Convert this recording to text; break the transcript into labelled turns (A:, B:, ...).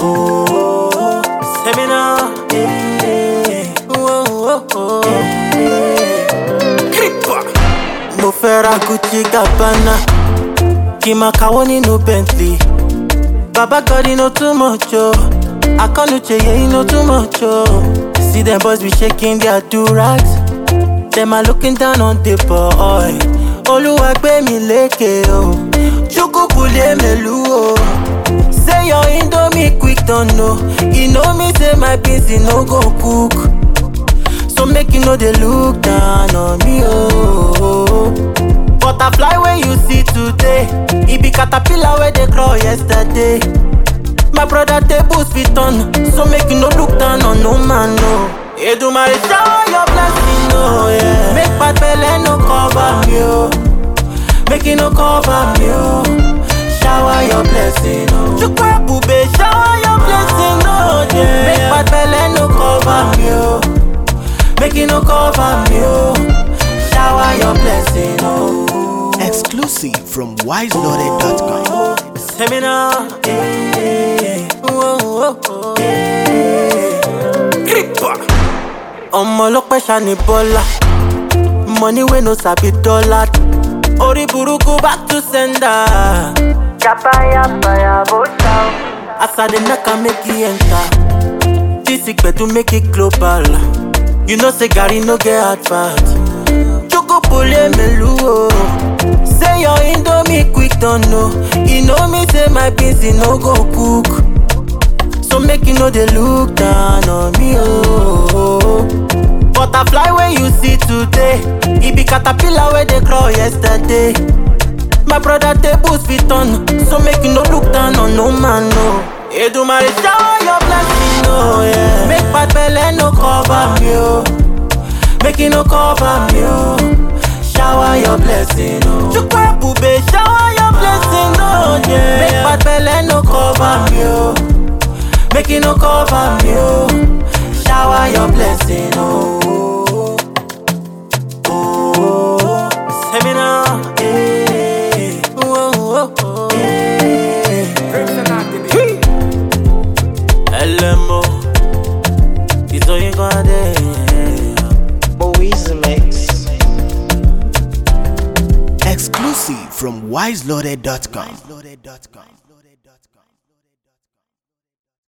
A: Oh, seminar. Yeah. Oh, oh, oh. Creeper. Mo fẹ́ ra Gucci Gabbana, kí n máa kàwọ́ nínú Bentley. Baba God, you know too much, oh. I can't yeah, you know too much, oh. See them boys be shaking their do-rags. Them are looking down on the boy. Oluwa gbé mi lékè, oh. Chukwu kule melu, oh. Say your indomie quick don't know. You know me say my beans e no go cook. So make you know they look down on me, oh. Butterfly when you see today, it be caterpillar where they crawl yesterday. My brother tables fit on, so make you no look down on no man, no. Edumare shower your blessing, no, yeah. Make bad belle no cover me, oh. Make it no cover me, oh. Shower your blessing, oh. Chukwe bube, shower your blessing, oh, yeah. Make bad belle no cover me, oh. Make it no cover me, oh. Shower your blessing, oh.
B: Exclusive from wiseloaded.com.
A: Seminar. Yeah. Whoa, whoa, whoa. Yeah. Creeper. ọmọ ọlọpẹ ṣani bọlá money wey no sabi dollar orí burúkú back to sender. Yapayapaya bó ṣá o. As I dey knack am make e enter. This gbedu make it global. You know say garri no get hard fat. Chukupule melu o. Say your indomie quick don know. You know me say my beans e no go cook. So make you no dey look down on me oh. Butterfly when you see today, it be caterpillar where they crawl yesterday. My brother tables fit on, so make you no look down on no man no. Edumare shower your blessing oh yeah. Make bad belle no cover me oh. Make it no cover me oh. Shower your blessing oh. Chukwe bube shower your blessing oh yeah. Make bad belle no cover me oh. Make it no cover me, oh. Shower your blessing, oh. Oh, seminar, yeah. Oh, oh, oh, yeah. LMO, it's all you gonna do.
C: Boys Mix.
B: Exclusive from wiseloaded.com.